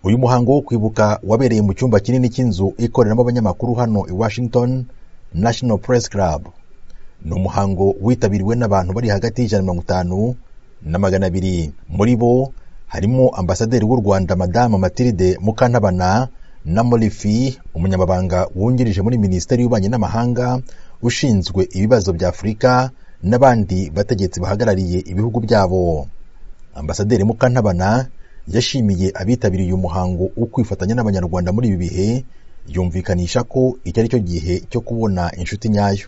uyu muhango wo kwibuka wabereye mu cyumba kinini cy'inzu ikoreramo abanyamakuru hano i washington national press club ni umuhango witabiriwe n'abantu bari hagati y'ijana na mirongo itanu na magana abiri muri bo harimo ambasaderi w'u rwanda madamu matilde mukantabana na morifi umunyamabanga wungirije muri minisiteri y'ububanyi n'amahanga ushinzwe ibibazo bya afurika n'abandi bategetsi bahagarariye ibihugu byabo ambasaderi mukantabana yashimiye abitabiriye uyu muhango wo kwifatanya n'abanyarwanda muri ibi bihe yumvikanisha ko iki ari cyo gihe cyo kubona inshuti nyayo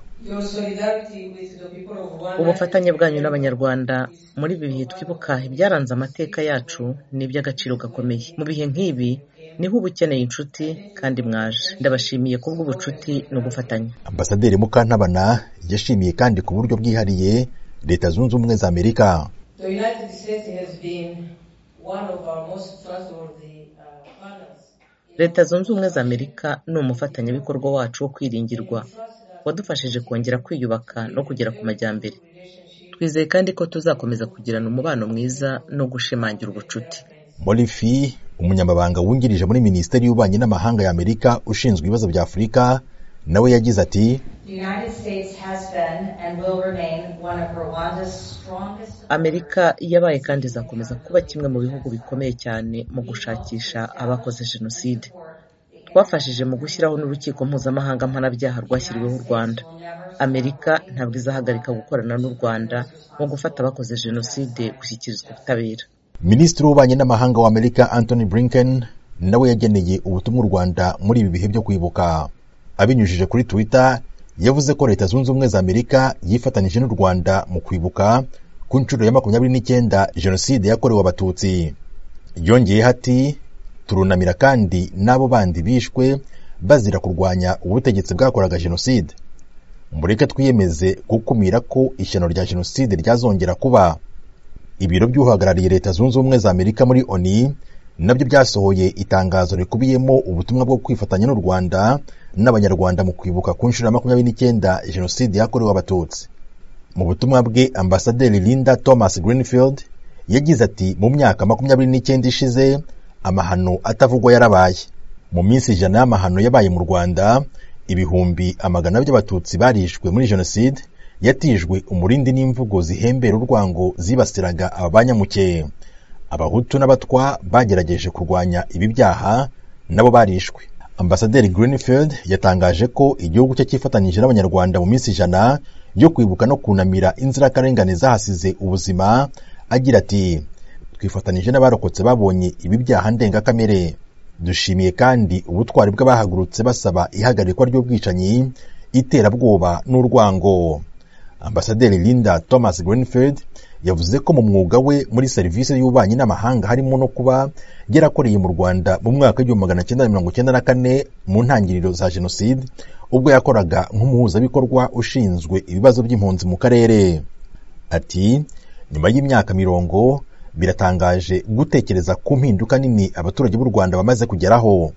ubufatanye bwanyu n'abanyarwanda muri ibi bihe twibuka ibyaranze amateka yacu ni iby'agaciro gakomeye mu bihe nk'ibi niho uba ukeneye inshuti kandi mwaje ndabashimiye ku bw'ubucuti n'ugufatanya ambasaderi mukantabana yashimiye kandi ku buryo bwihariye leta zunze ubumwe za amerika leta zunze ubumwe za amerika ni umufatanyabikorwa wacu wo kwiringirwa wadufashije kongera kwiyubaka no kugera ku majyambere twizeye kandi ko tuzakomeza kugirana umubano mwiza no gushimangira ubucuti morifi umunyamabanga wungirije muri minisiteri y'ububanyi n'amahanga ya amerika ushinzwe ibibazo bya afurika nawe yagize ati amerika yabaye kandi izakomeza kuba kimwe mu bihugu bikomeye cyane mu gushakisha abakoze jenoside twafashije mu gushyiraho n'urukiko mpuzamahanga mpanabyaha rwashyiriweho u rwanda amerika ntabwo izahagarika gukorana n'u rwanda mu gufata abakoze jenoside gushyikirizwa ubutabera minisitiri w'ububanyi n'amahanga wa amerika anthony blinken nawe yageneye ubutumwa u rwanda muri ibi bihe byo kwibuka abinyujije kuri twitter yavuze ko leta zunze ubumwe za amerika yifatanyije n'u rwanda mu kwibuka ku nshuro ya makumyabiri n'icyenda jenoside yakorewe abatutsi yongeyeho ati turunamira kandi n'abo bandi bishwe bazira kurwanya ubutegetsi bwakoraga jenoside mureke twiyemeze gukumira ko ishyano rya jenoside ryazongera kuba ibiro by'uhagarariye leta zunze ubumwe za amerika muri oni nabyo byasohoye itangazo rikubiyemo ubutumwa bwo kwifatanya n'u rwanda n'abanyarwanda mu kwibuka ku nshuro ya makumyabiri n'icyenda jenoside yakorewe abatutsi mu butumwa bwe ambasaderi linda thomas greenfield yagize ati mu myaka makumyabiri n'icyenda ishize amahano atavugwa yarabaye mu minsi ijana y'amahano yabaye mu rwanda ibihumbi amagana by'abatutsi barishwe muri jenoside yatijwe umurindi n'imvugo zihembera urwango zibasiraga aba banyamukeye abahutu n'abatwa bagerageje kurwanya ibi byaha nabo barishwe ambasaderi greenfield yatangaje ko igihugu cye cyifatanyije n'abanyarwanda mu minsi ijana yo kwibuka no kunamira inzirakarengane zahasize ubuzima agira ati twifatanyije n'abarokotse babonye ibi byaha ndengakamere dushimiye kandi ubutwari bw'abahagurutse basaba ihagarikwa ry'ubwicanyi iterabwoba n'urwango ambasaderi linda thomas greenfield yavuze ko mu mwuga we muri serivisi y'ububanyi n'amahanga harimo no kuba yarakoreye mu rwanda mu mwaka w'igihumbi magana cyenda mirongo cyenda na kane mu ntangiriro za jenoside ubwo yakoraga nk'umuhuzabikorwa ushinzwe ibibazo by'impunzi mu karere ati nyuma y'imyaka mirongo biratangaje gutekereza ku mpinduka nini abaturage b'u rwanda bamaze kugeraho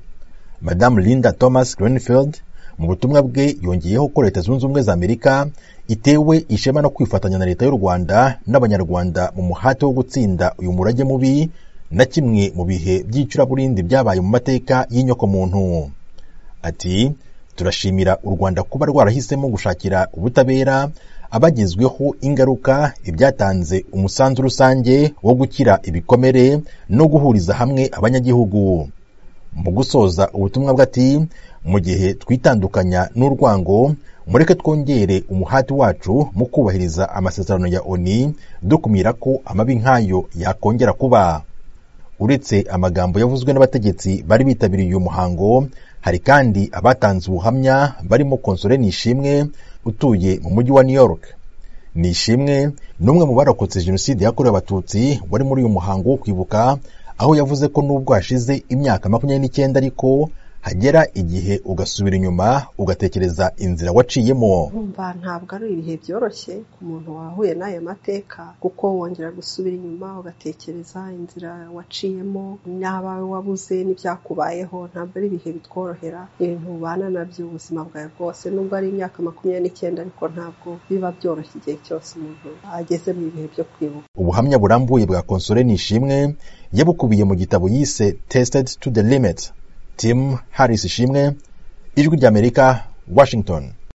madamu linda thomas greenfield mu butumwa bwe yongeyeho ko leta zunze ubumwe za amerika itewe ishema no kwifatanya na leta y'u rwanda n'abanyarwanda mu muhate wo gutsinda uyu murage mubi na kimwe mu bihe by'icuraburindi byabaye mu mateka y'inyokomuntu ati turashimira u rwanda kuba rwarahisemo gushakira ubutabera abagezweho ingaruka ibyatanze umusanzu rusange wo gukira ibikomere no guhuriza hamwe abanyagihugu mu gusoza ubutumwa bw'ati mu gihe twitandukanya n'urwango mureke twongere umuhati wacu mu kubahiriza amasezerano ya oni dukumira ko amabi nk'ayo yakongera kuba uretse amagambo yavuzwe n'abategetsi bari bitabiriye uyu muhango hari kandi abatanze ubuhamya barimo konsole nishimwe utuye mu mujyi wa new york nishimwe ni umwe mu barokotse jenoside yakorewe abatutsi wari muri uyu muhango wo kwibuka aho yavuze ko nubwo hashize imyaka makumyabiri n'icyenda ariko hagera igihe ugasubira inyuma ugatekereza inzira waciyemo urumva ntabwo ari ibihe byoroshye ku muntu wahuye n'aya mateka kuko wongera gusubira inyuma ugatekereza inzira waciyemo n'abawe wabuze n'ibyakubayeho ntabwo ari ibihe bitworohera ibintu ubana nabyo ubuzima bwawe bwose nubwo ari imyaka makumyabiri n'icyenda ariko ntabwo biba byoroshye igihe cyose umuntu ageze mu bihe byo kwibuka ubuhamya burambuye bwa konsole nishimwe yabukubiye mu gitabo yise tested to the limit tim harris ishimwe ijwi ry'amerika washington